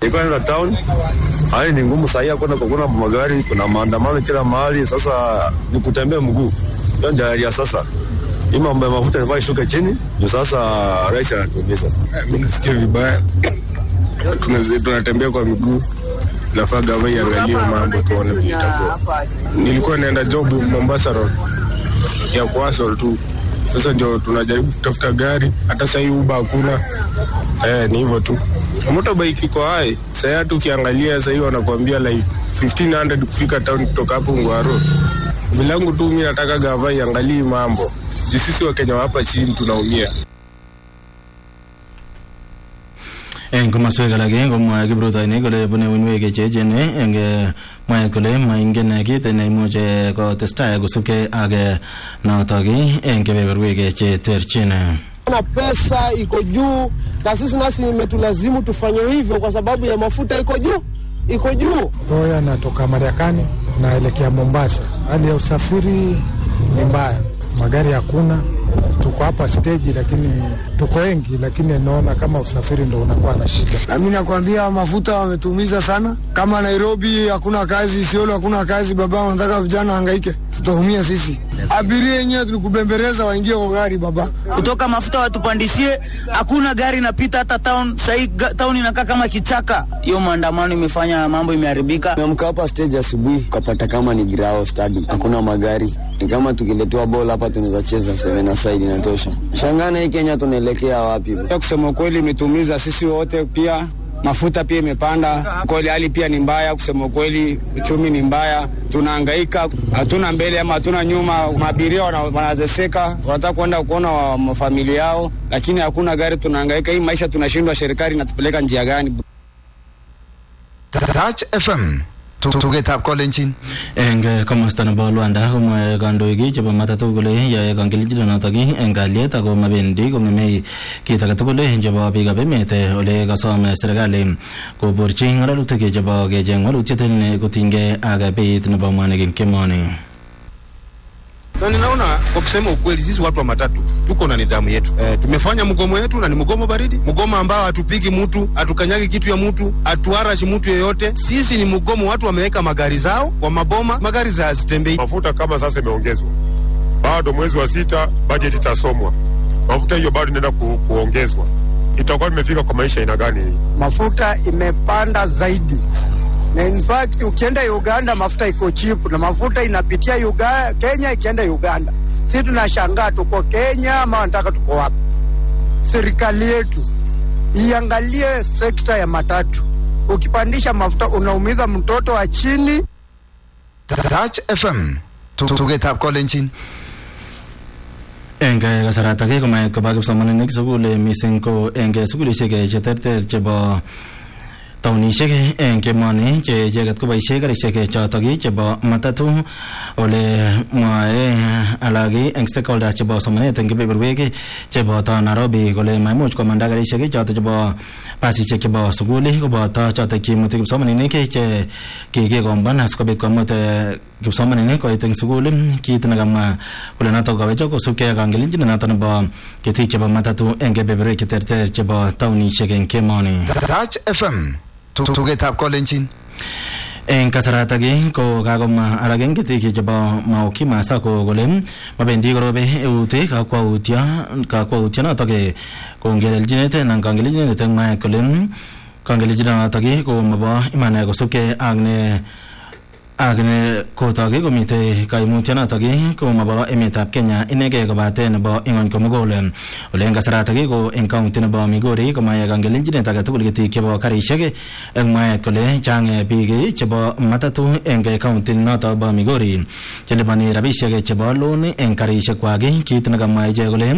ilikuwa naenda town. Hali ni ngumu sahii, hakuna kuna magari, kuna maandamano kila mahali. Sasa ni kutembea mguu, hiyo ndio hali ya sasa. Hii mambo ya mafuta inafaa ishuke chini, ndio sasa rais anatuumiza. Mimi nasikia vibaya, Tuna- tunatembea kwa miguu, nafaa gava iangalie mambo tuone vile itakuwa. Nilikuwa naenda job Mombasa Road ya kuasol tu, sasa ndio tunajaribu kutafuta gari, hata sahii uba hakuna. Eh, ni hivyo tu. Motorbike iko hai sahii, hata ukiangalia sahii wanakuambia like 1500 kufika town kutoka hapo Ngwaro. Vilangu tu mi nataka gava iangalie mambo juu sisi Wakenya wa hapa chini tunaumia. eng komoswek alak eng komwae kiprutoinik kole bune uinwek cheechen eng eh, mwaet kole maingen eh, kit neimuch eh, kotestai kosubkei ak eh, notok eh, eng kebeberwek eh, cheterchin na pesa iko juu, na sisi nasi imetulazimu tufanye hivyo kwa sababu ya mafuta iko juu, iko juu. Toya natoka Marekani naelekea Mombasa. Hali ya usafiri ni mbaya, magari hakuna. Tuko hapa steji, lakini tuko wengi, lakini naona kama usafiri ndo unakuwa na shida. Nami nakwambia mafuta wametuumiza sana. Kama Nairobi hakuna kazi, Isiolo hakuna kazi, baba wanataka vijana hangaike, tutaumia sisi. Abiria yenyewe tulikubembeleza waingie kwa gari baba. kutoka mafuta watupandishie, hakuna gari inapita hata town. Sahii town inakaa kama kichaka. Hiyo maandamano imefanya mambo imeharibika. Tumeamka hapa stage asubuhi, ukapata kama ni grao stadium, hakuna magari. Ni kama tukiletewa bola hapa tunaweza cheza seven aside inatosha. Shangana hii Kenya tunaelekea wapi? Kusema ukweli imetumiza sisi wote, pia mafuta pia imepanda kweli, hali pia ni mbaya. Kusema ukweli, uchumi ni mbaya, tunahangaika, hatuna mbele ama hatuna nyuma. Maabiria wana- wanateseka, wanataka kwenda kuona wa- mafamilia yao, lakini hakuna gari, tunahangaika. Hii maisha tunashindwa, serikali inatupeleka njia gani? Touch FM tugetab kolenjin eng eh, komosta nebo Luanda komwae kandoik chebo matatu kole yae kangelelchinotok eng kalyet ako mabendi kong'emei kit age tugul chebo biikab emet eh, ole kasom eh, serikali koborchi ng'alalutik chebo kecheng walutiet ne kotinygei ak beit nebo mwanik eng kemoni na ninaona kwa kusema ukweli, sisi watu wa matatu tuko na nidhamu yetu. E, tumefanya mgomo yetu na ni mgomo baridi, mgomo ambao hatupigi mtu, hatukanyagi kitu ya mtu, hatuarashi mtu yeyote. Sisi ni mgomo, watu wameweka magari zao kwa maboma, magari za hazitembei. Mafuta kama sasa imeongezwa, bado mwezi wa sita bajeti itasomwa, mafuta hiyo bado inaenda ku, kuongezwa, itakuwa imefika kwa maisha aina gani? Mafuta imepanda zaidi na in fact ukienda Uganda mafuta iko cheap na mafuta inapitia Uganda, Kenya ikienda Uganda. Sisi tunashangaa tuko Kenya ama wanataka tuko wapi? Serikali yetu iangalie sekta ya matatu. Ukipandisha mafuta unaumiza mtoto wa chini. Touch FM tugetab kolenjin eng eh, kasaratak eh, komait koba kipsomaninik sukul eh, mising ko eng eh, sukulishek eh, cheterter chebo taunishek eh, eng kemoni che icheket koboisie karishek eh, chotok eh, chebo matatu ole mwae alak eh, eng stakeholders chebo somanet eng kebeberwek eh, cheboto Nairobi kole maimuch komanda karishek eh, chotok chebo basishek chebo sukul eh, koboto chotok cheimuti kipsomaninik eh, che kikikomban asikobit komut eh, kipsomaninik koit eng sukul eh, kit nekamwa kole notok kawechok kosubkei ak kangelenjin notok nebo ketik chebo matatu eng kebeberwek cheterter chebo taunishek eng kemoni Touch FM tugetab kolenjin eng kasaratak ii, ko kakomwa alak eng ketik chebo Maukima Sacco kole mabendi korobe eut ii, kakwautyo kakwautyo notok ii, kongelelchinet anan kangelelchinet eng mwaet kole mm, kangelelchinet notok ii, ko mabo iman kosubkei ak ne ak ne kotok ii, komitei kaimutyonotok ii, ko mabo emetab Kenya inegei kobate nebo ing'ony komugul ole eng kasaratak ii, ko eng county nebo Migori komaye kangelelchinet age tugul ketik chebo karishek ii, eng mwaet kole chang eh, biik ii, chebo matatu eng eh, county notok bo Migori chelipani rabisiek chebo loan eng karishek kwak ii, kit nekamwa ichek kole